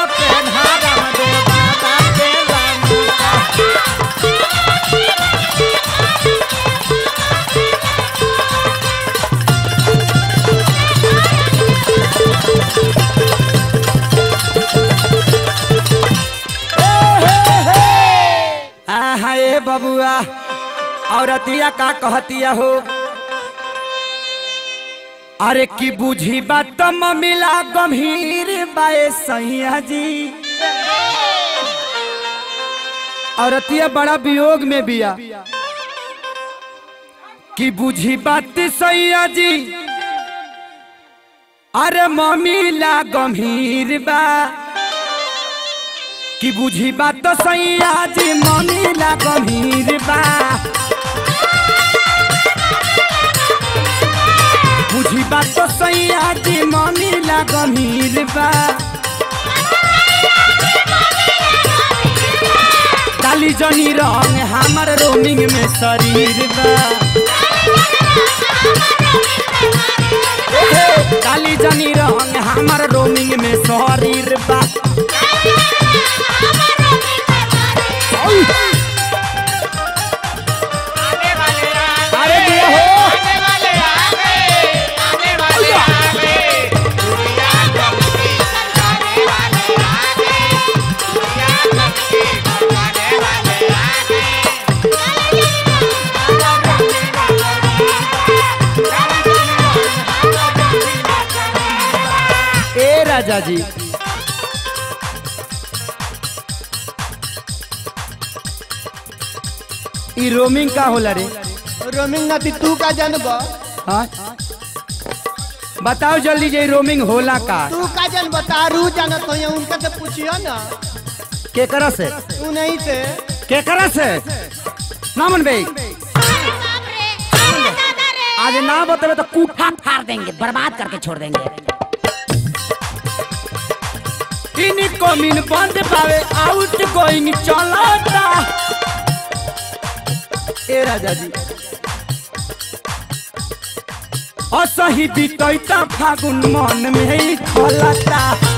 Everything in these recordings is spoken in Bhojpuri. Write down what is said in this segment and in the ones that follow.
पेन्हा रामदेव बाबा के लंका आहा ए बबुआ औरतिया का कहतिया हो अरे की बुझी बात मिला गंभीर बाए सैया जी औरतिया बड़ा वियोग में बिया कि बुझी बात सैया जी अरे मम्मीला गंभीर बा कि बुझी बात तो सैया जी मम्मीला गंभीर बा बुझी बात तो सैया जी मम्मीला गंभीर बा काली जनी रंग हमर रोमिंग में शरीर बा ए, काली जनी रंग हमर रोमिंग में शरीर बा अरे दिया हो ए राजा जी ई रोमिंग का होला रे रोमिंग नती तू का जानब हाँ बताओ जल्दी जे ई रोमिंग होला का तू का जानब तारू जानत हो उनका से पूछियो ना केकरा से तू नहीं से केकरा से ना मन भाई आज ना बतावे तो कूठा फाड़ देंगे बर्बाद करके छोड़ देंगे इनको मिन बंद पावे आउट गोइंग चलाता ए राजा जी असही बीतैता फागुन मन में ही खलता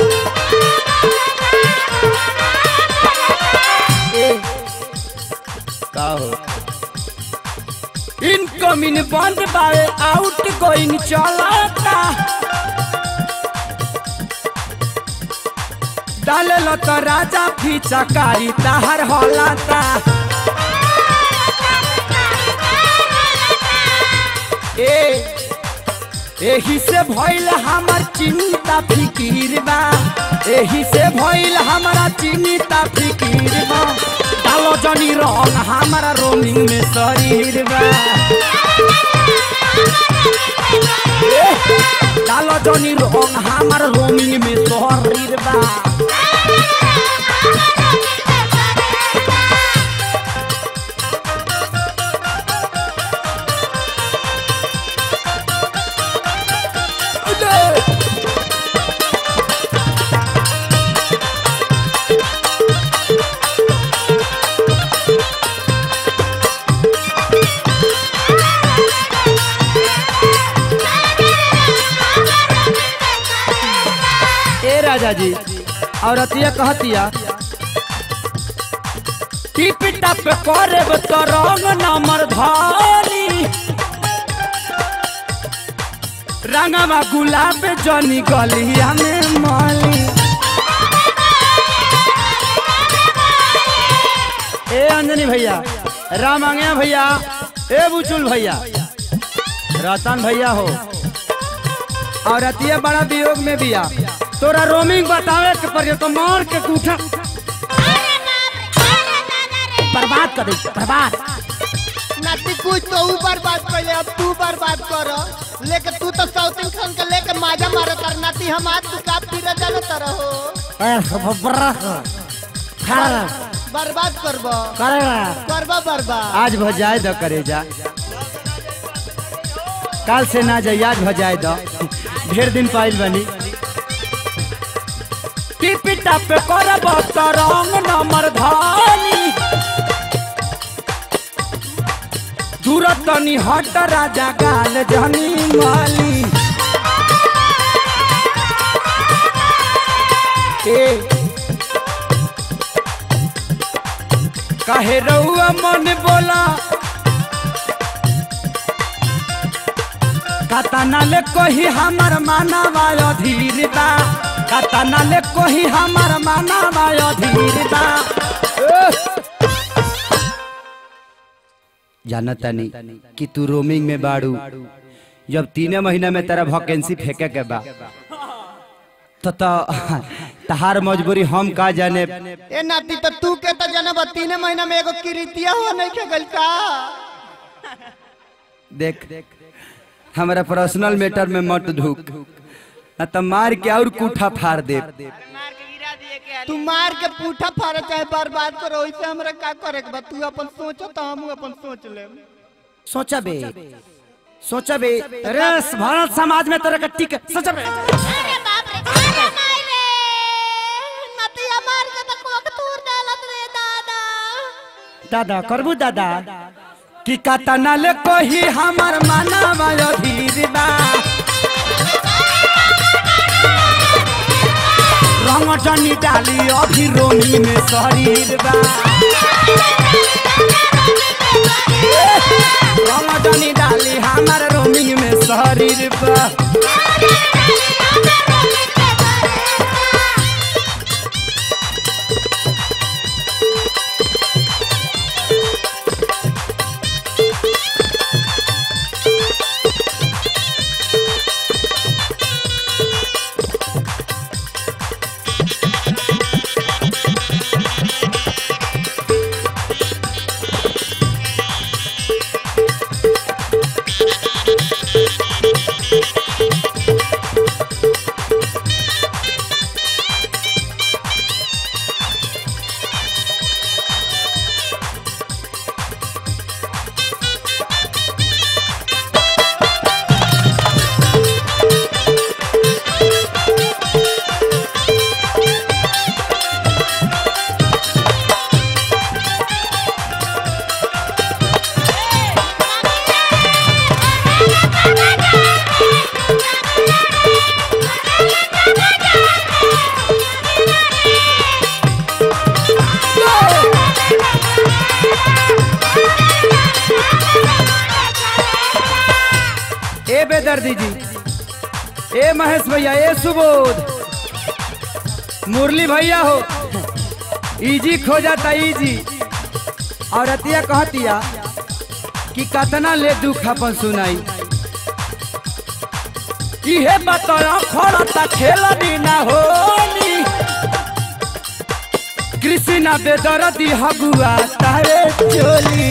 ए का हो इनकमिंग बंद पावे आउट गोइंग चलाता डालल तो राजा फीचा कारी ताहर हलाता ए एही से भइल हमर चिंता फिकीर बा एही से भइल हमरा चिंता फिकीर बा डालो जनी रंग हमारा रोमिंग में शरीर बा ए, डालो जनी रंग हमारा रोमिंग में शरीर बा ए राजा जी औरतिया कहतिया टिप टप करब तो रंग नंबर धारी रंगवा गुलाब जनी गलिया में माली ए अंजनी भैया राम आंगया भैया ए बुचुल भैया रतन भैया हो और अतिया बड़ा वियोग में बिया तोरा रोमिंग बतावे के पड़े तो मार के कूठा बर्बाद कर दे बर्बाद नती कुछ तो ऊ बर्बाद कर अब तू बर्बाद कर लेके तू तो साउथिंग खान के लेके माजा मारत कर नती हम आज तू का फिर जानत रहो बर्बाद करब करब बर्बाद आज भजाए द करे जा काल से ना जाई आज भजाए द ढेर दिन पाइल बनी टिपी टप करब तो रंग नंबर धानी दूर तनी हट राजा गाल जनी माली ए कहे रउआ मन बोला कतना ले कोही हमर मानवा अधीर बा कतना ले कोही हमर मानवा अधीर बा जानता नहीं कि तू रोमिंग में बाड़ू जब तीने महीना में तेरा वैकेंसी फेंके के बा तो तो तहार मजबूरी हम का जाने ए नाती तो तू के तो जनब तीन महीना में एगो किरीतिया हुआ नहीं के गल का देख हमारा पर्सनल मैटर में मत ढूक न तो मार के और कूठा फाड़ दे तू मार के पूठा फाड़े चाहे बर्बाद करो वैसे हमरा का करे के बा तू अपन सोचो तो हम अपन सोच ले सोचा बे सोचा बे अरे भारत समाज में तोरा कट्टी के सोचा बे अरे बाप रे अरे माय रे नतिया मार के तो कोक तूर डालत रे दादा दादा करबू दादा कि कतना ले कोही हमर मानवा अधीर बा रंग जनी डाली अभी रोमी में शरीर बा रंग जनी डाली हमर रोमी में शरीर बा ए बेदर्दी जी ए महेश भैया ए सुबोध मुरली भैया हो इजी खो जाता इजी और अतिया कहतिया कि कतना ले दुख अपन सुनाई इहे बतरा खड़ता खेल बिना होनी कृष्णा बेदरदी हगुआ तारे चोली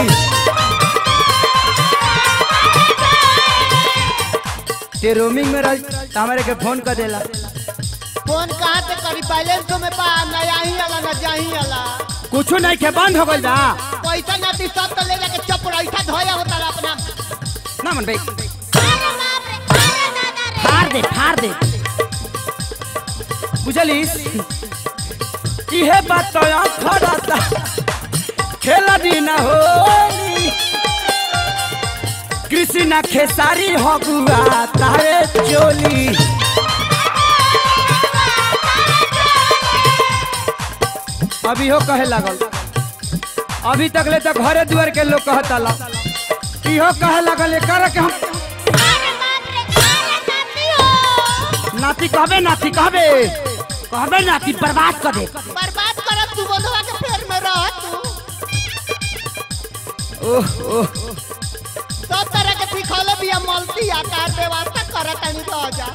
ते रोमिंग में रह त हमारे के फोन कर देला फोन कहाँ से करी बैलेंस में पा ना यहीं आला ना जाही आला कुछ नहीं के बंद हो गइल बा पैसा नाती सब तो ले जाके चपराइठा धोया होता ला अपना ना मन भाई अरे बाप रे अरे दादा रे फाड़ दे फाड़ दे बुझलिस इहे बात तो खड़ता खेल दिन होली कृष्णा खेसारी हगुआ तारे चोली अभी हो कहे लागल अभी तक ले तक घरे दुआर के लोग कहता ला इहो कहे लागल एकर के हम अरे बाप रे अरे नाती हो नाती कहबे नाती कहबे कहबे ना कि बर्बाद कर दे बर्बाद करब तू बोलवा के फेर में रह तू ओह ओह सब तरह के सिखौले भी मल्टी आकार व्यवस्था करत तनी रह जा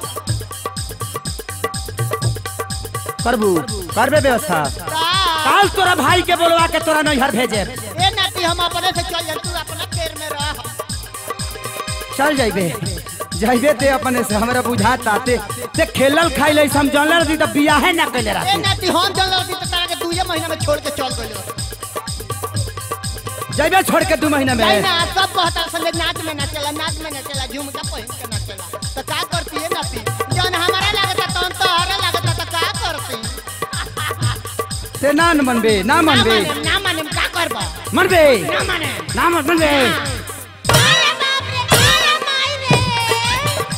करबू करबे व्यवस्था का काल तोरा भाई के बोलवा के तोरा नैहर भेजे ए नाती हम अपने से चल जा तू अपना फेर में रह चल जाइबे जाइबे ते अपने से हमरा बुझाता ते ते खेलल खाइल हम जानल रही त बियाहे ना कइले ए रहती नाती हम चल रही तो तारा के दूजे महीना में छोड़ के चल गइल जाइबे छोड़ के दू महीना में नहीं ना सब कहता संगे नाच में ना चला नाच में ना चला झुमका पहिन के ना चला तो का करती है नाती जौन हमारा लागता तौन तो हरा लागता तो का करती ते ना न मनबे ना ना मनबे माने ना माने का करबा मनबे ना माने ना मन- मनबे अरे बाप रे अरे माय रे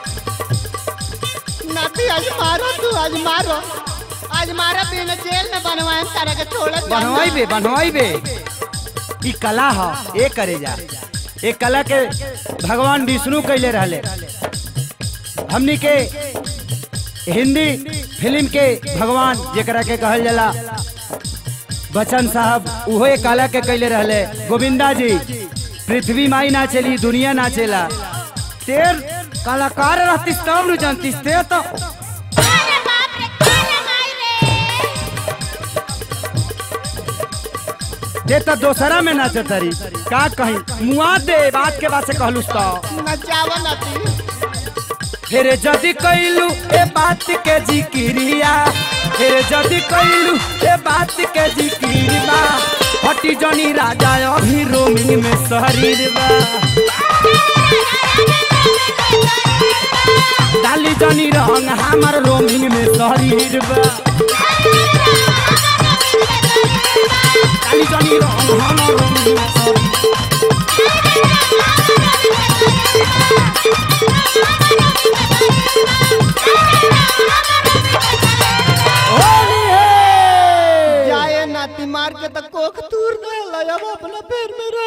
नाती आज मारो तू आज मारो आज मारा बिना जेल में बनवाए तारा के छोड़ बनवाइबे बनवाइबे ई कला ह ए करे जा ए कला के भगवान विष्णु कैले रहले हमनी के हिंदी फिल्म के भगवान जेकरा के कहल जाला बच्चन साहब उहो ए कला के कैले रहले गोविंदा जी पृथ्वी माई ना चली दुनिया ना चला तेर कलाकार रहतीस तब न जानतीस ते तो अरे बाप रे काला माई रे ते तो दोसरा में नाच तरी का कहीं मुआ दे बात के बात से कहलुस तो नचावा नाती फिर जदि कैलू ए बात के जिक्रिया फिर जदि कैलू ए बात के जिक्रिया हटी जनी राजा अभी रोमिंग में शरीर बा डाली जनी रंग हमार रोमिंग में शरीर बा डाली जनी रंग हमार रोमिंग में शरीर होली है जाए नाती मार के तो कोख तूर दे अब अपना पैर में रह